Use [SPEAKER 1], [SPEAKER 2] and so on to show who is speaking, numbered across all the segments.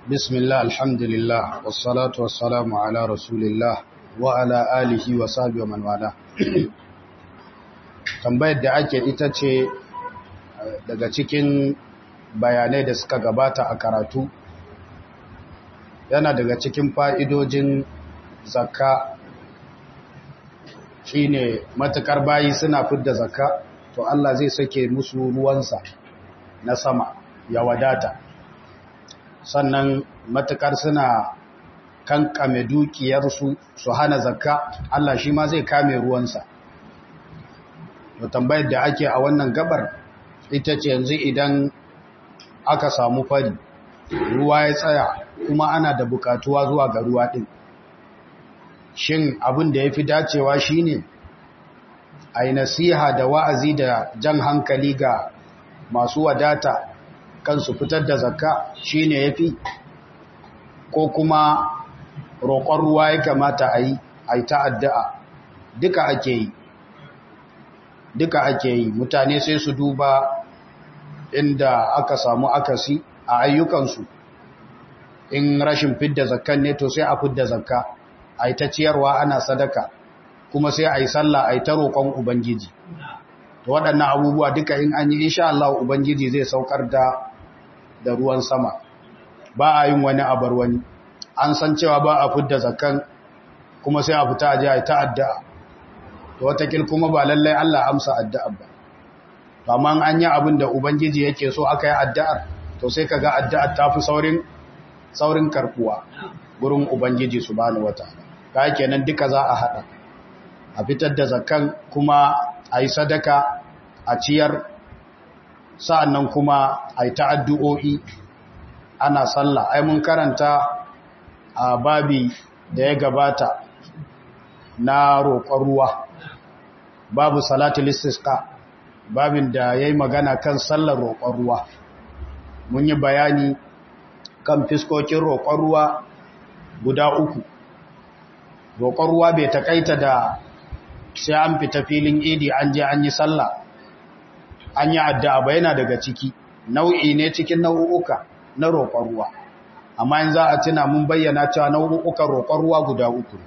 [SPEAKER 1] بسم الله الحمد لله والصلاة والسلام على رسول الله وعلى آله وصحبه ومن والاه tambayar da ake ita ce daga cikin bayanai da suka gabata a karatu yana daga cikin fa'idojin zakka shine matukar bayi suna fidda zakka to Allah zai sake musu ruwansa na sama ya wadata sannan matukar suna kankame dukiyarsu su hana zakka Allah shi ma zai kame ruwansa da tambayar da ake a wannan gabar ita ce yanzu idan aka samu fari ruwa ya tsaya kuma ana da bukatuwa zuwa ga ruwa din shin abin da ya fi dacewa shine a yi nasiha da wa'azi da jan hankali ga masu wadata kansu fitar da zakka shine ya fi ko kuma roƙon ruwa ya kamata a yi a yi ta'adda'a duka ake yi duka ake yi mutane sai su duba inda aka samu akasi a ayyukansu in rashin fidda zakkan ne to sai a fidda zakka a yi ta ciyarwa ana sadaka kuma sai a yi sallah a yi ta roƙon ubangiji to waɗannan abubuwa duka in an yi insha Allah ubangiji zai saukar da da ruwan sama ba a yin wani abar wani an san cewa ba a fidda zakkan kuma sai a fita a je a yi ta addu'a to watakil kuma ba lallai Allah amsa addu'a ba to amma an yi abin da ubangiji yake so aka yi addu'ar to sai kaga addu'ar ta fi saurin saurin karbuwa gurin ubangiji subhanahu wataala kai kenan duka za a hada a fitar da zakkan kuma a yi sadaka a ciyar sa'annan kuma a yi ta'addu'o'i ana sallah ai mun karanta a babi da ya gabata na roƙon ruwa babu salatul istisqa babin da yayi magana kan sallar roƙon ruwa mun yi bayani kan fiskokin roƙon ruwa guda uku roƙon ruwa bai takaita da sai an fita filin idi an je an yi sallah an yi addu'a ba yana daga ciki nau'i ne cikin nau'uka na roƙon ruwa amma in za a tuna mun bayyana cewa nau'ukan roƙon ruwa guda uku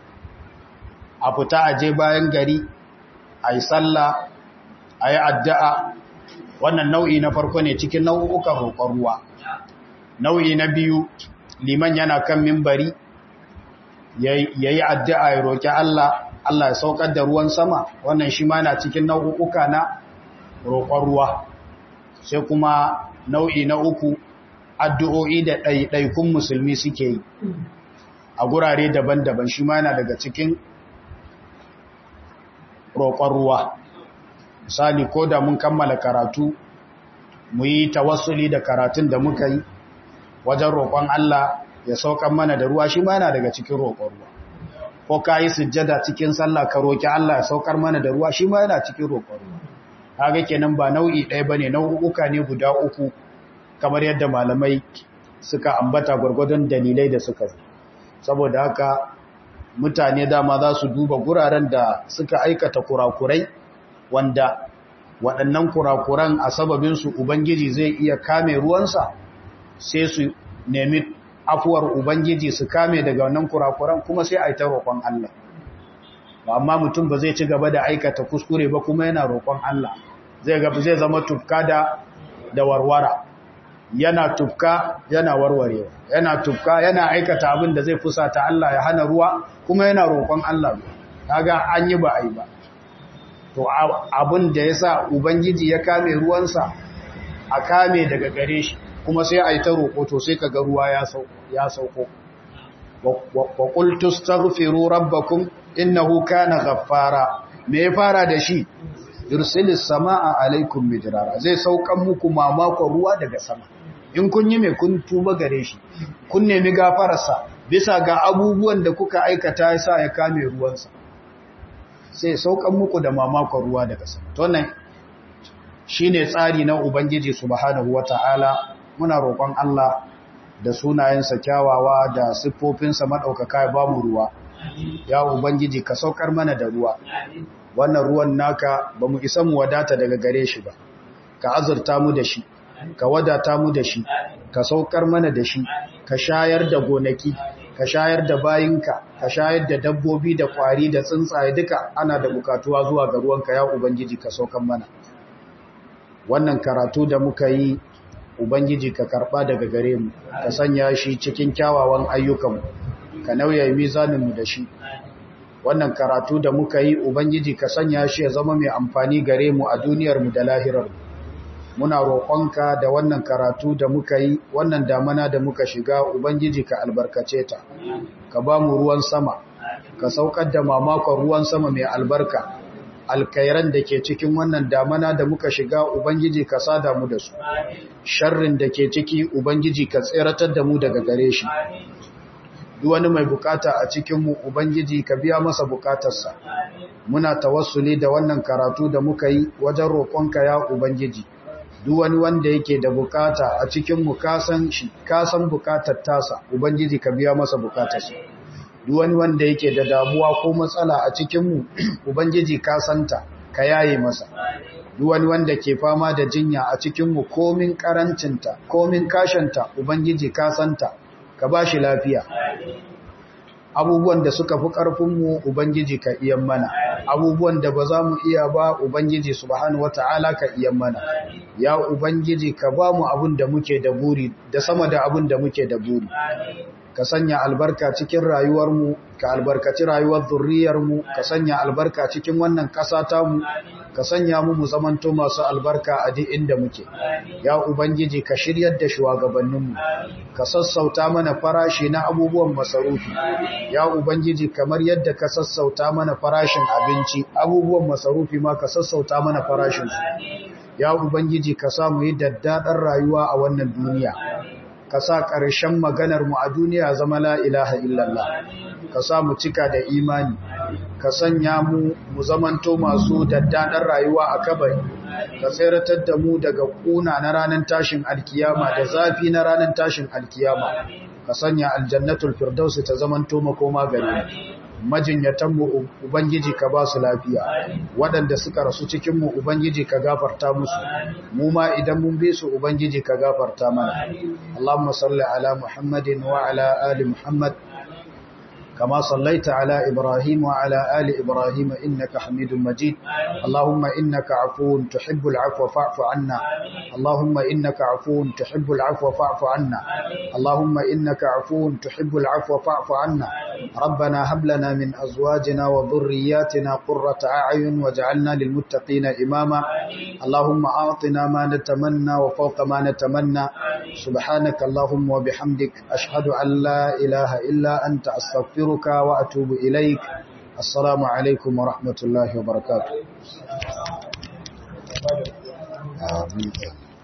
[SPEAKER 1] a fita a je bayan gari a yi sallah a yi addu'a wannan nau'i na farko ne cikin nau'ukan roƙon ruwa nau'i na biyu liman yana kan mimbari ya yi addu'a ya roƙi Allah Allah ya saukar da ruwan sama wannan shi ma na cikin nau'uka na roƙon ruwa sai kuma nau'i na uku addu'o'i da ɗaiɗaikun musulmi suke yi a gurare daban-daban shi ma yana daga cikin roƙon ruwa misali ko da mun kammala karatu mu yi tawassuli da karatun da muka yi wajen roƙon Allah ya saukan mana da ruwa shi ma yana daga cikin roƙon ruwa ko ka yi sujjada cikin sallah ka roƙi Allah ya saukar mana da ruwa shi ma yana cikin roƙon ruwa kaga kenan ba nau'i ɗaya bane nau'uka ne guda uku kamar yadda malamai suka ambata gwargwadon dalilai da suka saboda haka mutane dama za su duba guraren da suka aikata kurakurai wanda waɗannan kurakuran a sababinsu Ubangiji zai iya kame ruwansa sai su nemi afuwar Ubangiji su kame daga wannan kurakuran kuma sai a yi ta roƙon Allah. Amma mutum ba zai ci gaba da aikata kuskure ba kuma yana roƙon Allah zai gaba zai zama tufka da da warwara yana tufka yana warwarewa yana tufka yana aikata abin da zai fusata Allah ya hana ruwa kuma yana roƙon Allah kaga an yi ba ai ba to abin da yasa ubangiji ya kame ruwansa a kame daga gare shi kuma sai ai ta roƙo to sai kaga ruwa ya sauko ya sauko wa qultu astaghfiru rabbakum innahu kana ghaffara me ya fara da shi yursilis samaa alaikum midrara zai saukan muku mamakon ruwa daga sama in kun yi mai kun tuba gare shi kun nemi gafararsa bisa ga abubuwan da kuka aikata ya sa ya kame ruwansa sai saukan muku da mamakon ruwa daga sama to nan shine tsari na ubangiji subhanahu wataala muna roƙon Allah da sunayensa kyawawa da siffofinsa madaukaka ya bamu ruwa ya ubangiji ka saukar mana da ruwa wannan ruwan naka bamu isa mu wadata daga gare shi ba ka azurta mu da shi ka wadata mu da shi ka saukar mana da shi ka shayar da gonaki ka shayar da bayinka ka shayar da dabbobi da kwari da tsuntsaye duka ana da bukatuwa zuwa ga ruwanka ya ubangiji ka saukan mana wannan karatu da muka yi ubangiji ka karba daga gare mu ka sanya shi cikin kyawawan ayyukanmu ka nauya mizaninmu da shi wannan karatu da muka yi ubangiji ka sanya shi ya zama mai amfani gare mu a duniyarmu da lahirarmu muna roƙonka da wannan karatu da muka yi wannan damana da muka shiga ubangiji ka albarkace ta ka ba mu ruwan sama ka saukar da mamakon ruwan sama mai albarka alkairan da ke cikin wannan damana da muka shiga ubangiji ka sada mu da su sharrin da ke ciki ubangiji ka tseratar da mu daga gare shi duk wani mai bukata a cikinmu ubangiji ka biya masa bukatarsa muna tawassuli da wannan karatu da muka yi wajen roƙonka ya ubangiji duk wani wanda yake da bukata a cikinmu kasan shi kasan bukatar tasa ubangiji ka biya masa bukatarsa duk wani wanda yake da damuwa ko matsala a cikinmu ubangiji ka santa ka yaye masa duk wani wanda ke fama da jinya a cikinmu komin karancinta komin kashanta ubangiji ka santa ka ba shi lafiya abubuwan da suka fi ƙarfinmu ubangiji ka iyan mana abubuwan da ba za mu iya ba ubangiji subhanahu wata'ala ka iyan mana ya ubangiji ka ba mu abin da muke da buri da sama da abin da muke da buri ka sanya albarka cikin rayuwarmu ka albarkaci rayuwar zurriyarmu ka sanya albarka cikin wannan ƙasa tamu ka sanya mu mu zamanto masu albarka a duk inda muke ya ubangiji ka shiryar da shugabanninmu ka sassauta mana farashi na abubuwan masarufi ya ubangiji kamar yadda ka sassauta mana farashin abinci abubuwan masarufi ma ka sassauta mana farashin su ya ubangiji ka samu yi daddadar rayuwa a wannan duniya ka sa ƙarshen maganarmu a duniya zama la ilaha illallah ka sa mu cika da imani ka sanya mu mu zamanto masu daddaɗar rayuwa a kabari ka tseratar da mu daga ƙuna na ranar tashin alkiyama da zafi na ranar tashin alkiyama ka sanya aljannatul firdausi ta zamanto makoma gare majinyatanmu Ubangiji ka ba su lafiya waɗanda suka rasu cikinmu Ubangiji ka gafarta musu mu ma idan mun bi su Ubangiji ka gafarta mana Allahumma salli ala Muhammadin wa ala ali Muhammad كما صليت على إبراهيم وعلى آل إبراهيم إنك حميد مجيد اللهم إنك عفو تحب العفو فاعف عنا اللهم إنك عفو تحب العفو فاعف عنا اللهم إنك عفو تحب العفو فاعف عنا ربنا هب لنا من أزواجنا وذرياتنا قرة أعين واجعلنا للمتقين إماما اللهم أعطنا ما نتمنى وفوق ما نتمنى سبحانك اللهم وبحمدك أشهد أن لا إله إلا أنت أستغفرك وأتوب إليك السلام عليكم ورحمة الله وبركاته آمين